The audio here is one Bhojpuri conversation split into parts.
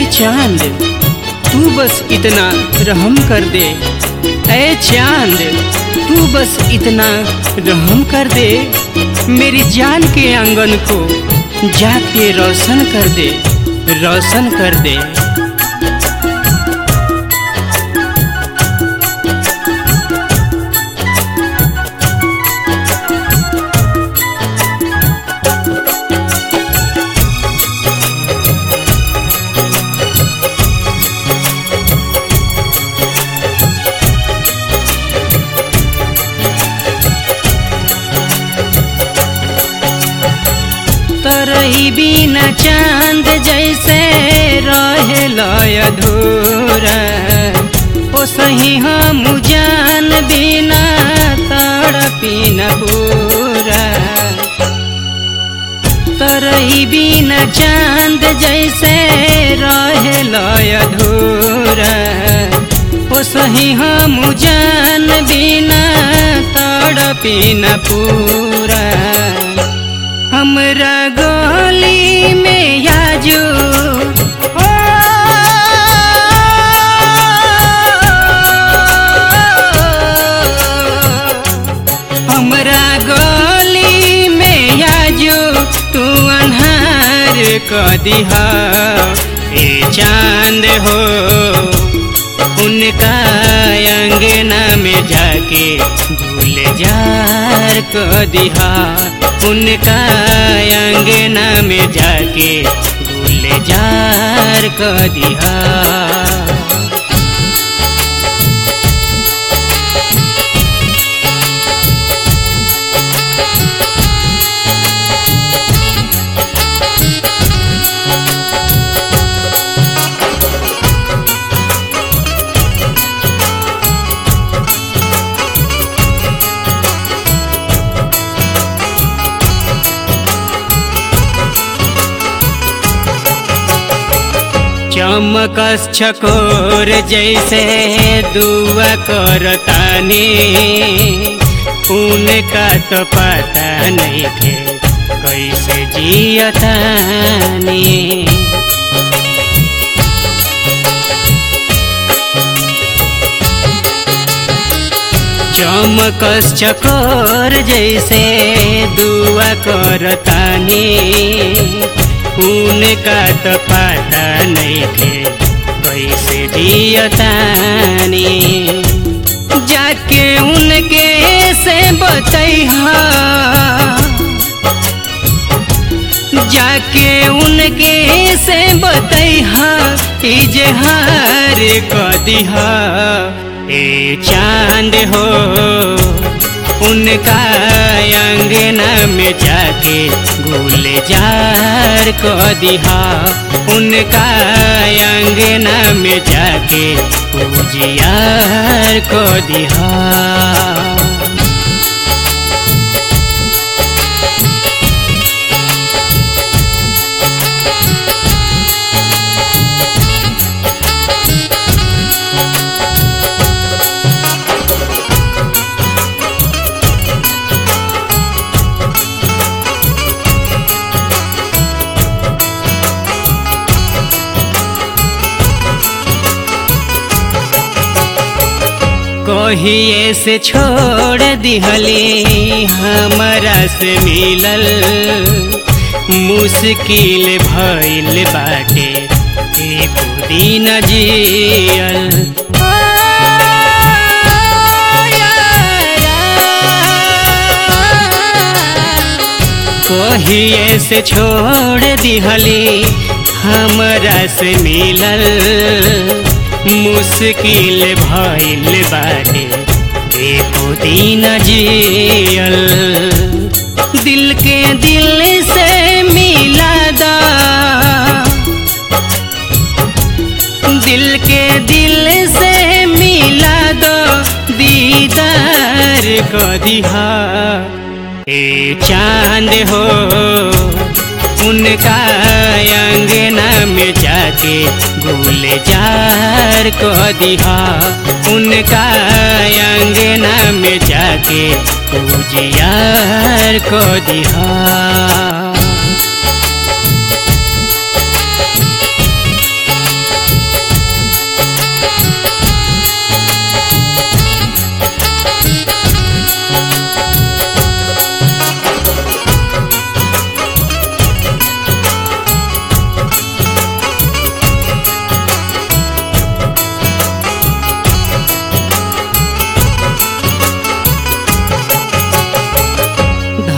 चांद तू बस इतना रहम कर दे ऐ चांद तू बस इतना रहम कर दे मेरी जान के आंगन को जाके रोशन कर दे रोशन कर दे तरही बिना चांद जैसे रहे लय अधूरा ओ सही हम जान बिना तड़पी न पूरा तरही बिना चांद जैसे रहे लय अधूरा ओ सही हम जान बिना तड़पी न पूरा हमरा गली में याजू ओ, हमरा गली में याजू तू अन्हार क दिहा ए चांद हो उनका अंगना में जाके भूल जार क दिहा उनका अंगना में जाके भूल जार क दिहा चमकस छकोर जैसे दुआ करतानी उनका तो पता नहीं थे कैसे जियतानी चमकस चकोर जैसे दुआ करतानी उनका तो पता नहीं थे कैसे जियतानी जाके उनके से बतैहा जाके उनके से बतैहा इजहार क दिहा ए चांद हो उनका अंगना में जाके गुल जार क दिहा उनका अंगना में जाके उजियार क दिहा कहिए से छोड़ दिहली हमरा से मिलल मुश्किल भइल बाटे एको दिन जियल कहिए से छोड़ दिहली हमरा से मिलल मुश्किल भइल बाटे एको दिन जियल दिल के दिल से मिला दा दिल के दिल से मिला दो दीदार को दिहा ए चांद हो उनका अंगना में जाके गुल जार को दिहा उनका अंगना में जाके उजियार को दिहा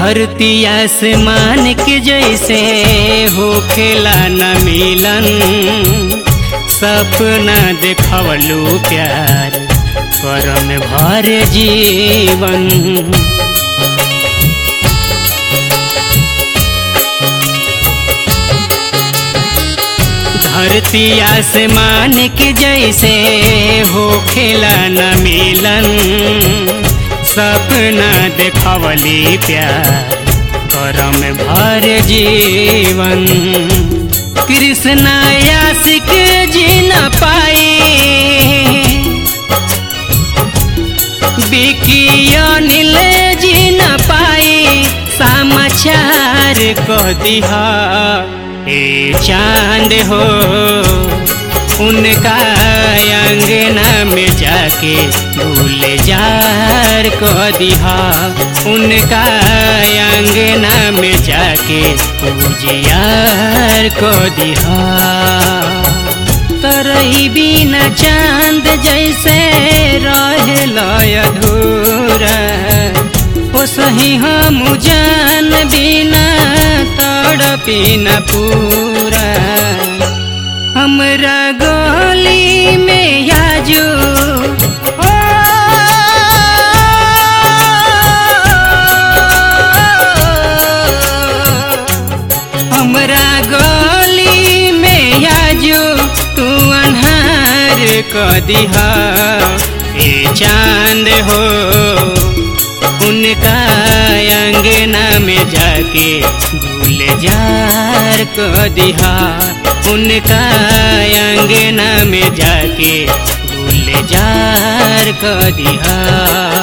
धरती आसमान के जैसे हो खेला न मिलन सपना देखवलू प्यार करम भर जीवन धरती आसमान के जैसे हो खेला न मिलन सपना देखवली प्यार करम भर जीवन कृष्ण आशिक जी न पाई बिकी अनिल जी न पाई समाचार कह दिहा ए चांद हो उनका अंगना में जाके भूल जार कह दिहा उनका अंगना में जाके पूजियार कह दिहा तरही बिना चांद जैसे रहे अधूरा ओ सही हम जान बिना तड़पी न पूरा हमरा गली में याजू ओ हमरा गली में याजू तू अन्हार क दिहा ए चांद हो उनका अंगना में जाके भूल जार क दिहा उनका अंगना में जाके भूल जार क दिहा